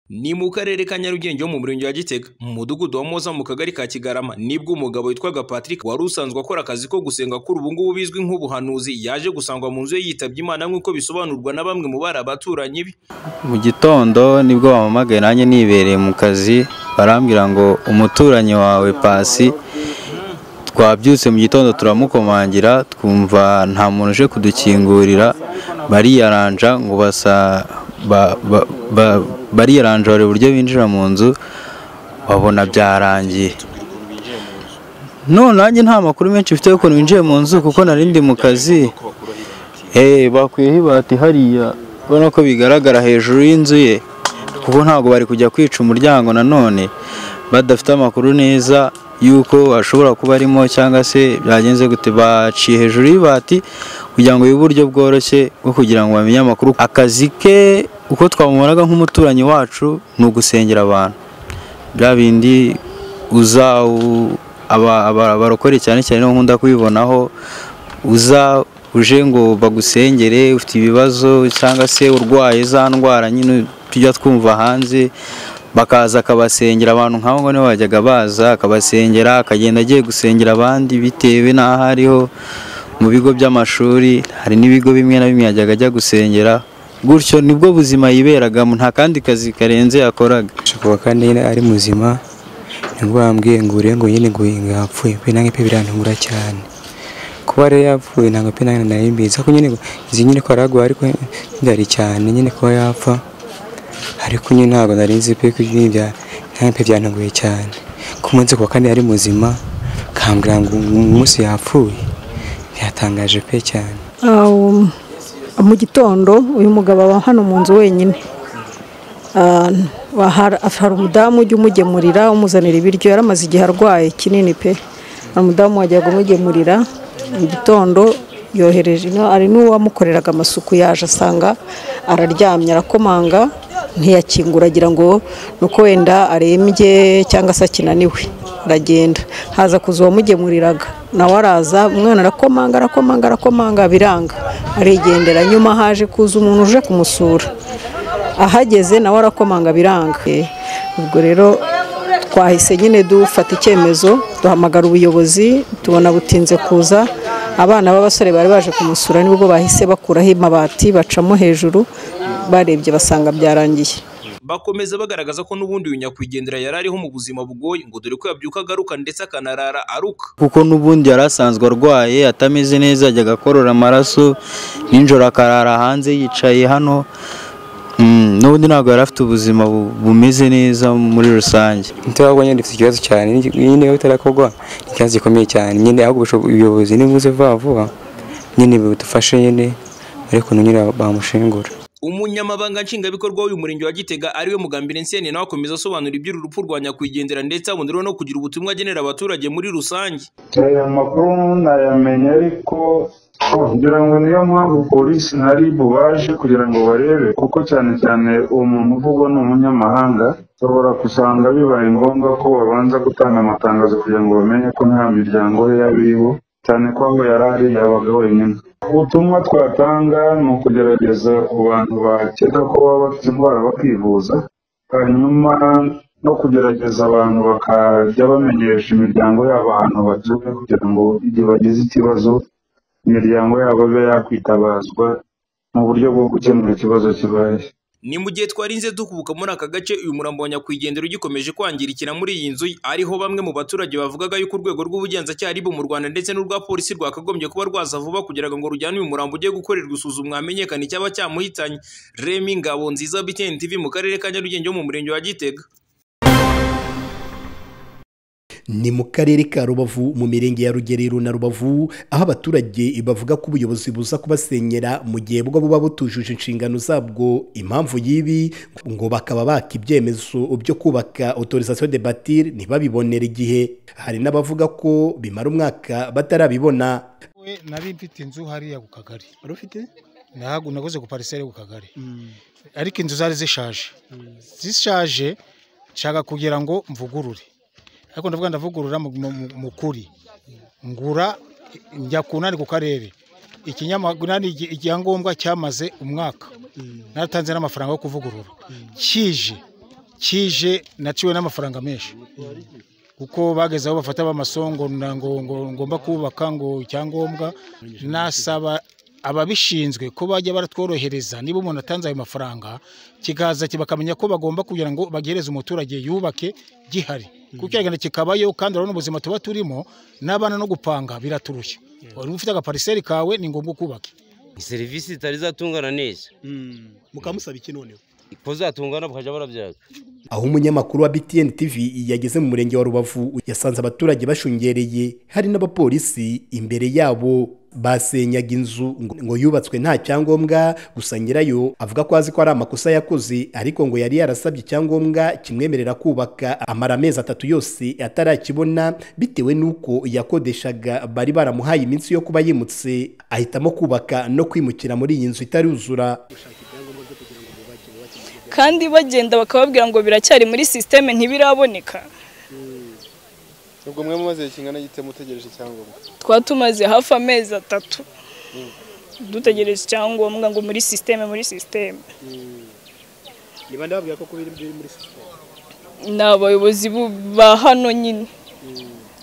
Ni mu karere ka Nyarugenge ho mu murenge wa Gitega mu mudugudu wa Moza mu kagari ka Kigarama nibwo umugabo witwaga Patrick wari usanzwe akora akazi ko gusenga kuri ubu ngubu bizwi nk'ubuhanuzi yaje gusangwa mu nzu ye yitabye Imana nk'uko bisobanurwa na bamwe mu bari abaturanyi be. mu gitondo nibwo bampamagaye nanjye nibereye mu kazi barambwira ngo umuturanyi wawe pasi twabyutse mu gitondo turamukomangira twumva nta muntu uje kudukingurira bariyaranja ngo basa ba- ba- ba- bariyaranja bari uburyo binjira mu nzu babona byarangiye none nanjye nta makuru menshi mfite y'ukuntu winjiye mu nzu kuko nari ndi mu kazi Eh bakwiyeho ibati hariya ubona ko bigaragara hejuru y'inzu ye kuko ntabwo bari kujya kwica umuryango nanone badafite amakuru neza y'uko ashobora kuba arimo cyangwa se byagenze gute baciye hejuru y'ibati kugira ngo bibe uburyo bworoshye bwo kugira ngo bamenye amakuru akazi ke uko twamubonaga nk'umuturanyi wacu ni ugusengera abantu bya bindi uza u- aba- aba- abarokore cyane cyane niho nkunda kubibonaho uza uje ngo bagusengere ufite ibibazo cyangwa se urwaye za ndwara nyine tujya twumva hanze bakaza akabasengera abantu nk'abo ngo nibo bajyaga baza akabasengera akagenda agiye gusengera abandi bitewe n'aho ariho mu bigo by'amashuri hari n'ibigo bimwe na bimwe yajyaga ajya gusengera gutyo nibwo buzima yiberagamo nta kandi kazi karenze yakoraga kuwa kane ari muzima nibwo bambwiye ngo ure ngo nyine ngo yapfuye pe nange pe birantungura cyane kuba rero yapfuye ntabwo pe nange nari mbizi ariko nyine ngo- nzi nyine ko aragwa ariko ndari cyane nyine kuba yapfa ariko nyine ntabwo nari nzi pe ko nyine bya nange pe byantunguye cyane ku munsi kuwa kane ari muzima kambwira ngo umunsi yapfuye byatangaje pe cyane Um, mu gitondo uyu mugabo aba hano mu nzu wenyine Ah, wa- hari hari umudamu ujya umugemurira umuzanira ibiryo yari amaze igihe arwaye kinini pe hari umudamu wajyaga umugemurira mu gitondo yohereje no- hari n'uwamukoreraga amasuku yaje asanga araryamye arakomanga ntiyakingura agira ngo ni uko wenda arembye cyangwa se akinaniwe aragenda haza kuza uwamugemuriraga nawe araza umwana arakomanga arakomanga arakomanga biranga arigendera nyuma haje kuza umuntu uje kumusura ahageze nawe arakomanga biranga Eh, ubwo rero twahise nyine dufata icyemezo duhamagara ubuyobozi tubona butinze kuza abana b'abasore bari baje kumusura nibwo bahise bakuraho amabati bacamo hejuru barebye basanga byarangiye Bakomeza bagaragaza ko n'ubundi uyu nyakwigendera yari ariho mu buzima bugoye ngo dore ko yabyuka agaruka ndetse akanarara aruka. kuko n'ubundi yari asanzwe arwaye atameze neza yajyaga akorora amaraso nijoro akarara hanze yicaye hano Mm, n'ubundi ntabwo yari afite ubuzima bu- bumeze neza muri rusange ntabwo nyine dufite ikibazo cyane nyine iyo bitarakorwa ni ikibazo gikomeye cyane nyine ahubwo busho- ubuyobozi nibuze vuba vuba nyine budufashe nyine ariko nyine bamushingura Umunyamabanga nshingwabikorwa w'uyu murenge wa Gitega ariwe Mugambire Nseni nawe akomeza asobanura iby'uru rupfu rwa nyakwigendera ndetse aboneraho no kugira ubutumwa agenera abaturage muri rusange. aya makuru nayamenye ariko ngira ngo niyo mpamvu polisi nari bubaje kugira ngo barebe kuko cyane cyane uwo muntu uvugwa ni umunyamahanga ushobora gusanga bibaye ngombwa ko babanza gutanga amatangazo kugira ngo bamenye ko nta miryango ye y'abibo cyane ko aho yari ari yabaga wenyine ubutumwa twatanga ni ukugerageza ku bantu bakeka ko baba bafite indwara bakivuza hanyuma no kugerageza abantu bakajya bamenyesha imiryango yabo ahantu batuye kugira ngo igihe bagize ikibazo imiryango yabo ibe yakwitabazwa mu buryo bwo gukemura ikibazo kibaye Ni mu gihe twarinze dukubuka muri aka gace uyu murambo wa nyakwigendera ugikomeje kwangirikira muri iyi nzu ariho bamwe mu baturage bavugaga yuko urwego rw'ubugenzacyaha aribo mu Rwanda ndetse n'urwa polisi rwakagombye kuba rwaza vuba kugira ngo rujyane uyu murambo ujye gukorerwa isuzumwa hamenyekane icyaba cyamuhitanye. Remy Ngabo nziza BTN TV mu karere ka Nyarugenge ho mu murenge wa Gitega. ni mu karere ka rubavu mu mirenge ya rugerero na rubavu aho abaturage bavuga ko ubuyobozi buza kubasenyera mu gihe bwo buba butujuje inshingano zabwo impamvu y'ibi ngo bakaba baka ibyemezo byo kubaka autorisation de batir ntibabibonere igihe hari n'abavuga ko bimara umwaka batarabibona we nari mfite inzu hariya ku kagari wari ufite nahagu naguze ku pariseri ku kagari ariko inzu zari zishaje zishaje nshaka kugira ngo mvugurure ariko ndavuga ndavugurura mu- mu- mu- mu kuri ngura njya ku nani ku karere ikinyamakuru icyangombwa cyamaze umwaka naratanze n'amafaranga yo kuvugurura kije kije naciwe n'amafaranga menshi kuko bageze aho bafata b'amasongo ngo ngomba kubaka ngo icyangombwa nasaba ababishinzwe ko bajya baratworohereza niba umuntu atanze ayo mafaranga kikaza bakamenya ko bagomba kugira ngo bagereze umuturage yubake gihari kuko kiragenda kikabayo kandi urabona ubuzima tuba turimo n'abana no gupanga biraturushya wari ufite agapariseri kawe ni ngombwa ukubake serivisi zitari zatungana neza mukaba musaba iki noneho ko zatungana bakajya barabyaga aho umunyamakuru wa btn tv yageze mu murenge wa rubavu yasanze abaturage bashungereye hari n'abapolisi imbere yabo basenyaga inzu ngo- ngo yubatswe nta cyangombwa gusa nyirayo avuga ko azi ko ari amakosa yakoze ariko ngo yari yarasabye icyangombwa kimwemerera kubaka amara amezi atatu yose atarakibona bitewe n'uko yakodeshaga bari baramuhaye iminsi yo kuba yimutse ahitamo kubaka no kwimukira muri iyi nzu itaruzura kandi bagenda bakababwira ngo biracyari muri sisiteme ntibiraboneka ubwo mwe mumaze igihe kingana gite mutegereje icyangombwa twaba tumaze hafi amezi atatu dutegereje icyangombwa ngo muri sisiteme muri sisiteme niba ndababwira ko kuba biri muri sisiteme ni abayobozi bu- ba hano nyine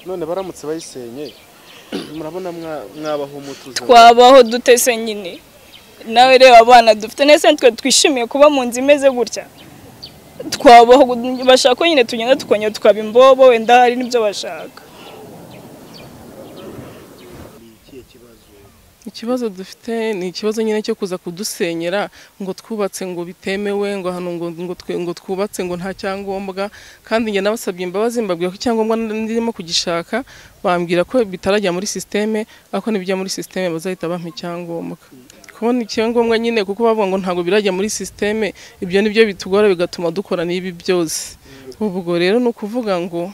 none baramutse bayisenye murabona mwa- mwabaho mutuze twabaho dutese nyine nawe reba abana dufite nese twe twishimiye kuba mu nzu imeze gutya twabaho bashaka ko nyine tugenda tukongera tukaba imbobo wenda hari n'ibyo bashaka ikibazo dufite ni ikibazo nyine cyo kuza kudusenyera ngo twubatse ngo bitemewe ngo hano ngo ngo twe- ngo twubatse ngo nta cyangombwa kandi njye nabasabye imbabazi mbabwira ko icyangombwa ndimo kugishaka bambwira ko bitarajya muri sisiteme ariko nibijya muri sisiteme bazahita bampa icyangombwa kubona icyangombwa nyine kuko bavuga ngo ntabwo birajya muri sisiteme ibyo nibyo bitugora bigatuma dukora n'ibi byose ubwo rero ni ukuvuga ngo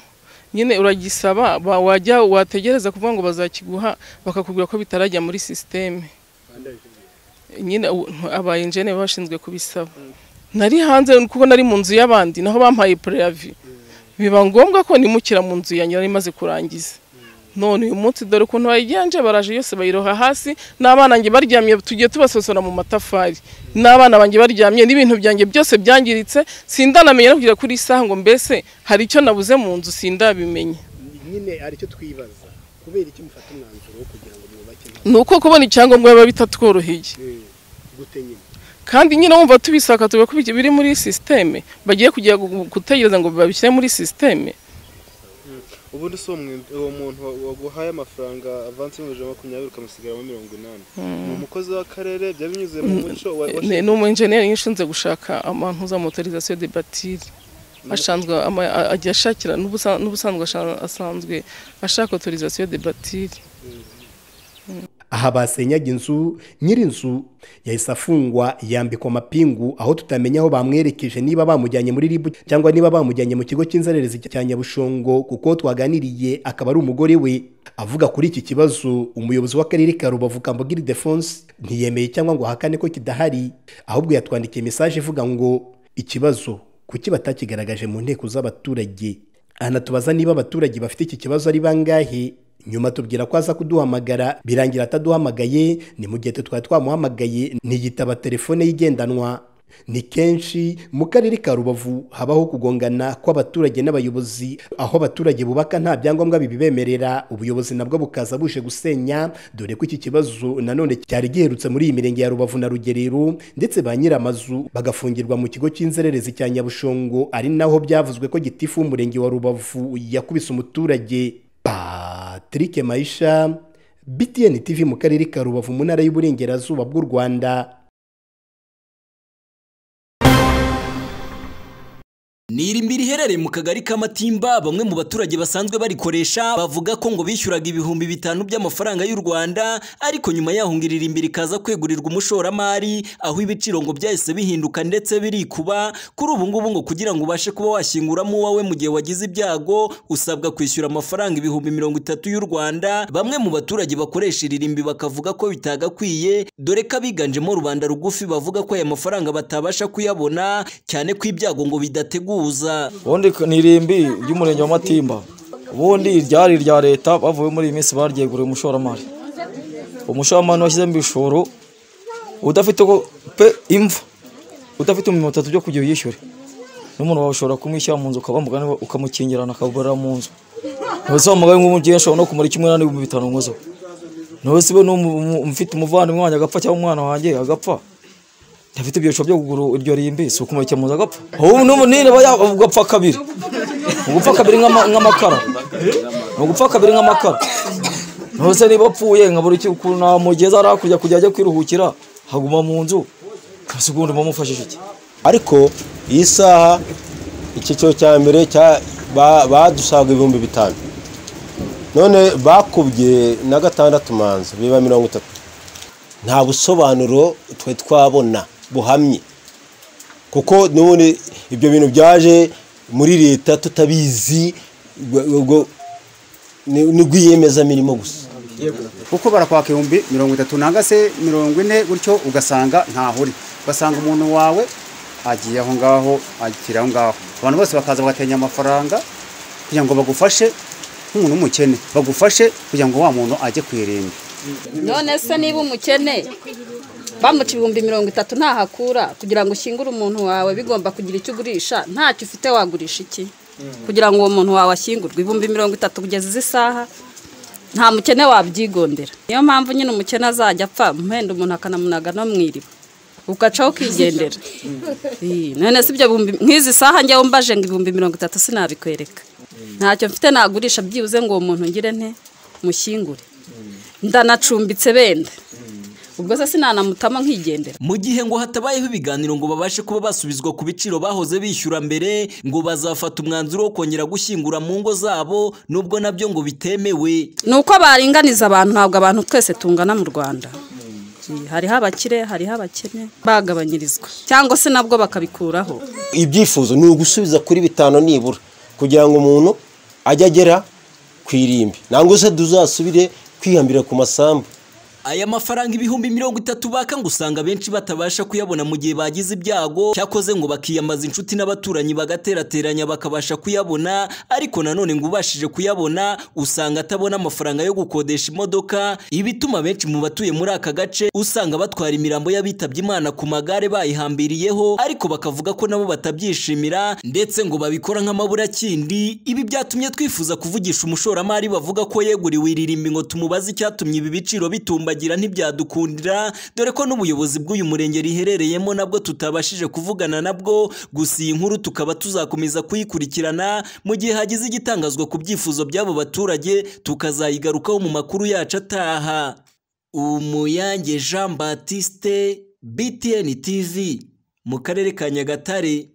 nyine uragisaba ba- wajya wategereza kuvuga ngo bazakiguha bakakubwira ko bitarajya muri sisiteme nyine u- aba enjene baba bashinzwe kubisaba nari hanze kuko nari mu nzu y'abandi naho bampaye preavi biba ngombwa ko nimukira mu nzu yanjye nari maze kurangiza none uyu munsi dore ukuntu bayiganje baraje yose bayiroha hasi n'abana banjye baryamye tugiye tubasosora mu matafari n'abana banjye baryamye n'ibintu byanjye byose byangiritse sindanamenya no kugera kuri iyi saha ngo mbese hari icyo nabuze mu nzu sindabimenya nyine ari cyo twibaza kubera iki mufata umwanzuro wo kugira ngo mwubake nta ni uko kubona icyangombwa biba bitatworoheye gute nyine kandi nyine wumva tubisaka tuba ko biri muri sisiteme bagiye kujya gu- gutegereza ngo babishyire muri sisiteme ubundi si umwe- uwo muntu wa- waguhaye amafaranga avansi mu ijana makumyabiri ukamusigaramo mirongo inani ni umukozi w'akarere byari binyuze mu muco wa- wa- ni ni umu enjeniyeri nyine ushinzwe gushaka amantuza motorizasiyo de batiri ashanzwe ama- a- ajya ashakira n'ubusa- n'ubusanzwe asha- asanzwe ashaka otorizasiyo de batiri aha basenyaga inzu nyir'inzu yahise afungwa yambikwa amapingu aho tutamenya aho bamwerekeje niba bamujyanye muri ribu cyangwa niba bamujyanye mu kigo cy'inzererezi cya nyabushongo kuko twaganiriye akaba ari umugore we avuga kuri iki kibazo umuyobozi w'akarere ka rubavu kambogiri defonse ntiyemeye cyangwa ngo ahakane ko kidahari ahubwo yatwandikiye mesaje ivuga ngo ikibazo kuki batakigaragaje mu nteko z'abaturage anatubaza niba abaturage bafite iki kibazo ari bangahe nyuma tubwira ko aza kuduhamagara birangira ataduhamagaye ni mu gihe twe twari twamuhamagaye ntiyitaba telefone ye igendanwa ni kenshi mu karere ka rubavu habaho kugongana kw'abaturage n'abayobozi aho abaturage bubaka nta byangombwa bibibemerera ubuyobozi nabwo bukaza buje gusenya dore ko iki kibazo nanone cyari giherutse muri iyi mirenge ya rubavu na rugerero ndetse ba nyir'amazu bagafungirwa mu kigo cy'inzererezi cya nyabushongo ari naho byavuzwe ko gitifu w'umurenge wa rubavu yakubise umuturage patrick mayisha btn tv mu karere ka rubavu mu ntara y'uburengerazuba bw'u rwanda Nirimbi riherereye mu kagari k'Amatimba bamwe mu baturage basanzwe barikoresha bavuga ko ngo bishyuraga ibihumbi bitanu by'amafaranga y'u Rwanda ariko nyuma yaho ngo iririmbi rikaza kwegurirwa umushoramari aho ibiciro ngo byahise bihinduka ndetse birikuba kuri ubu ngubu ngo kugira ngo ubashe kuba washinguramo uwawe mu gihe wagize ibyago usabwa kwishyura amafaranga ibihumbi mirongo itatu y'u Rwanda bamwe mu baturage bakoresha iririmbi bakavuga ko bitagakwiye dore ko abiganjemo rubanda rugufi bavuga ko aya mafaranga batabasha kuyabona cyane ko ibyago ngo bidateguza ubundi ni irimbi ry'umurenge wa matimba ubundi ryari irya leta bavuye muri iyi minsi baryeguriye umushoramari umushoramari washyizemo ibishoro udafite uko pe imva udafite ibihumbi mirongo itatu byo kujya uyishyure n'umuntu wawe ushobora kumwishyira mu nzu ukabamuga ukamukingirana akaburira mu nzu ntiwe se wamugaye nk'umubyeyi ashobora no kumara kimwe n'ibihumbi bitanu nkozo ntiwe se we mfite umuvandimwe wanjye agapfa cyangwa umwana wanjye agapfa ntafite ibyoresho byo kugura iryo rimbi si ukumurikira mu nzu agapfa ubu n'ubu nini aba yagapfa kabiri ni ugupfa kabiri nk'ama- nk'amakara ni ugupfa kabiri nk'amakara ntiwe se niba apfuye nkabura ikintu namugeza ari hakurya kujya ajya kwiruhukira haguma mu nzu ese ubundi bamufashije iki ariko iyi saha icyiciro cya mbere cya- ba- badusaga ibihumbi bitanu none bakubye na gatandatu manza biba mirongo itatu nta busobanuro twe twabona buhamye kuko n'ubundi ibyo bintu byaje muri leta tutabizi ubwo- ubwo ni ni rwiyemezamirimo gusa kuko barakwaka ibihumbi mirongo itatu nanga se mirongo ine gutyo ugasanga ntahuri ugasanga umuntu wawe agiye aho ngaho akiri aho ngaho abantu bose bakaza bagatenya amafaranga kugira ngo bagufashe nk'umuntu w'umukene bagufashe kugira ngo wa muntu ajye ku irimbi none se niba umukene bamuca ibihumbi mirongo itatu ntahakura kugira ngo ushyingure umuntu wawe bigomba kugira icyo ugurisha ntacyo ufite wagurisha iki kugira ngo uwo muntu wawe ashyingurwe ibihumbi mirongo itatu kugeza izi saha nta mukene wabyigondera niyo mpamvu nyine umukene azajya apfa mpenda umuntu akanamunaga no mu iriba ugacaho ukigendera Ii, none si ibyo bihumbi nk'izi saha njyewe mbaje ngo ibihumbi mirongo itatu sinabikwereka ntacyo mfite nagurisha byibuze ngo uwo muntu ngire nte mushyingure ndanacumbitse benda ubwo se sinanamutamo nkigendera mu gihe ngo hatabayeho ibiganiro ngo babashe kuba basubizwa ku biciro bahoze bishyura mbere ngo bazafata umwanzuro wo kongera gushyingura mu ngo zabo nubwo nabyo ngo bitemewe ni uko baringaniza abantu ntabwo abantu twese tungana mu rwanda Iyi, hariho abakire hariho abakene bagabanyirizwa cyangwa se nabwo bakabikuraho ibyifuzo ni ugusubiza kuri bitanu nibura kugira ngo umuntu ajye agera ku irimbi ntabwo se tuzasubire kwihambira ku masambu aya mafaranga ibihumbi mirongo itatu baka ngo usanga abenshi batabasha kuyabona mu gihe bagize ibyago cyakoze ngo bakiyamaza inshuti n'abaturanyi bagaterateranya bakabasha kuyabona ariko nanone ngo ubashije kuyabona usanga atabona amafaranga yo gukodesha imodoka ibituma benshi mu batuye muri aka gace usanga batwara imirambo y'abitabye imana ku magare bayihambiriyeho ariko bakavuga ko nabo batabyishimira ndetse ngo babikora nk'amaburakindi ibi byatumye twifuza kuvugisha umushoramari bavuga ko yeguriwe iri rimbi ngo tumubaze icyatumye ibi biciro bitumbagira ntibyadukundira dore ko n'ubuyobozi bw'uyu murenge riherereyemo nabwo tutabashije kuvugana nabwo gusa iyi nkuru tukaba tuzakomeza kuyikurikirana mu gihe hagize igitangazwa ku byifuzo by'abo baturage tukazayigarukaho mu makuru yacu ataha umuyange jean batiste btn tv mu karere ka nyagatare